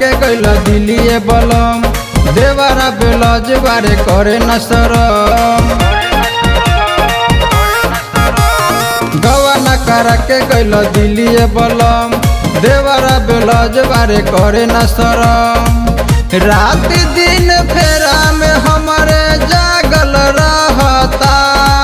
के गैल दिलिए बलम देवरा बेलज बारे करे न शरम गवाना करा के गैल दिलिए बलम देवरा बेलज बारे करे न शरम रात दिन फेरा में हमारे जागल रहता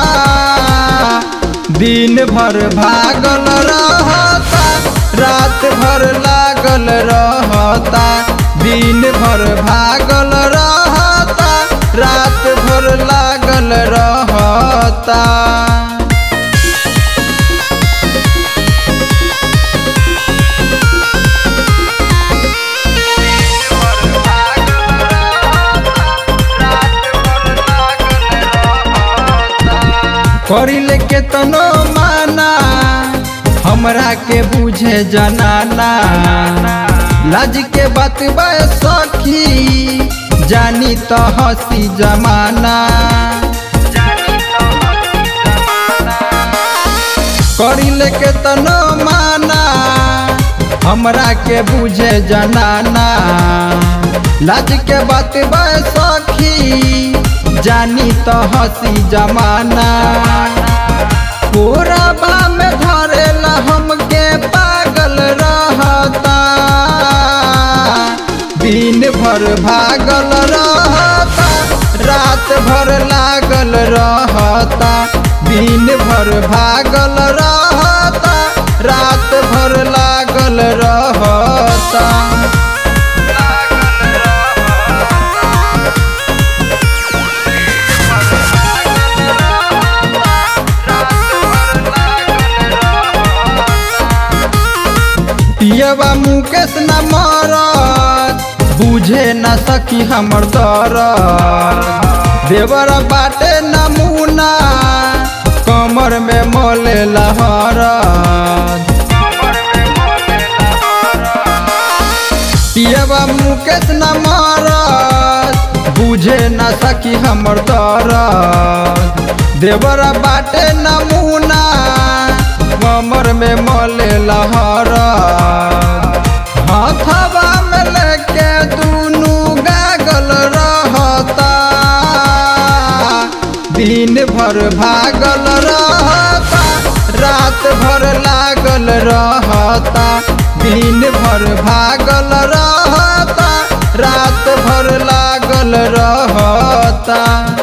दिन भर भागल रहता रात भर लागल रहता दिन भर भागल रहता रात भर लागल रहता करिले के तनो माना हमरा के बुझे जनाना लाज के बात बा सखी जानी तो हसी जमाना करिले के तनो माना हमरा के बुझे जनाना लाज के बात बा सखी जानी तो हसी जमाना पूरा में धरेला हमके पागल रहता दिन भर भागल रहता रात भर लागल रहता दिन भर भागल रहता रात भर लागल रहता पियबा मुकेश न मरत बुझे न सकी हमर दरद देवर बाटे नमूना कमर में मोले लहरत पियबा मुकेश न मरत बुझे न सकी हमर दरद देवर बाटे नमूना कमर में मोले लहर हथवा में लेके दुनू गागल रहता दिन भर भागल रहता रात भर लागल रहता दिन भर भागल रहता रात भर लागल रहता